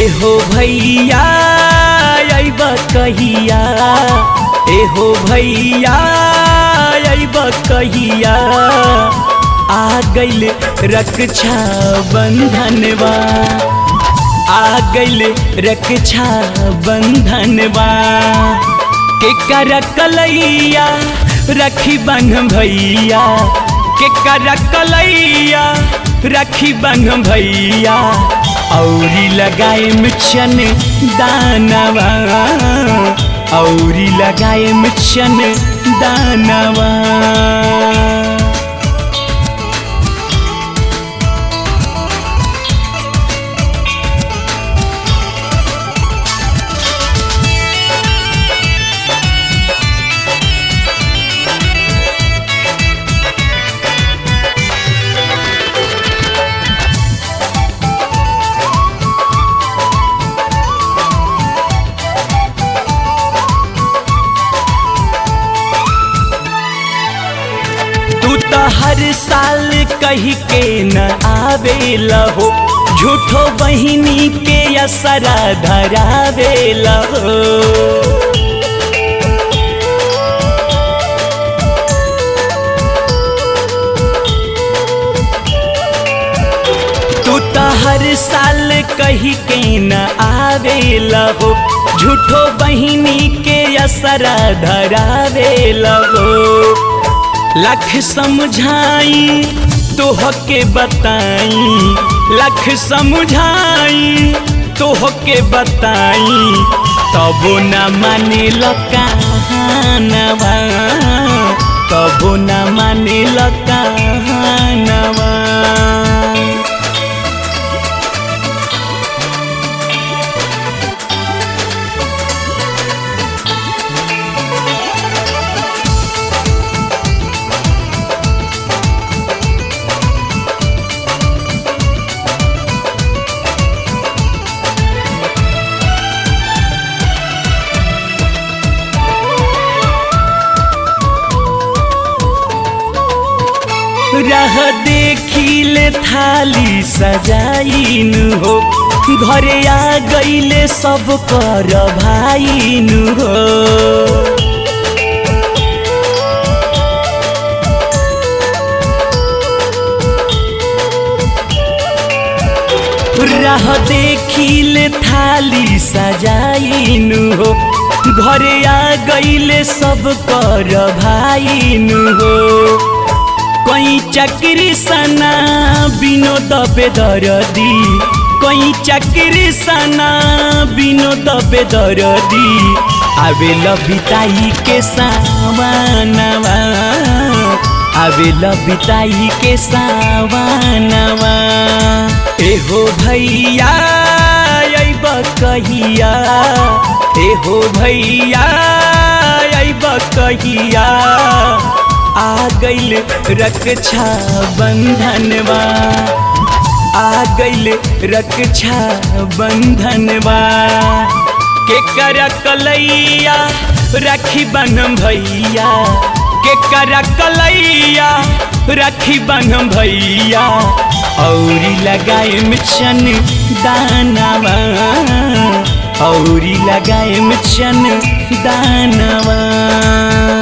एहो भैया अइब कहिया एहो भैया अइब कहिया आ गइल रक्षा बंधनवा आ गइल रक्षा बंधनवा के कर कलैया रखी बन भैया के कर कलैया रखी बन भैया औरी लगाए मिशन दानवा औरी लगाए मिशन दानवा तू तो हर साल कही के न आवेला हो झूठो बहिनी के असरा धरावेला हो तू तो हर साल कही के न आवेला हो झूठो बहिनी के असरा धरावेला हो लख समझाई तोह के बताई लख समझाई तोह के बताई तबो न माने कहानवा तबो न माने कहानवा रह देखिले थाली सजाइन हो घरे आ गईले सब कर भाइन हो राह देखिले थाली सजाइन हो घरे आ गईले सब कर भाइन हो कहीं चक्री सना विनोद बेदरदी कहीं चक्री सना विनोद बेदरदी आवे लबिताई के सावनवा आवे लबिताई के सावनवा एहो भैया अइब कहिया एहो भैया अइब कहिया आ गइल रक्षा बंधनवा आ गइल रक्षा बंधनवा के कर कलैया राखी बन भैया के कर कलैया राखी बन भैया औरी लगाए मिशन दानवा औरी लगाए मिशन दानवा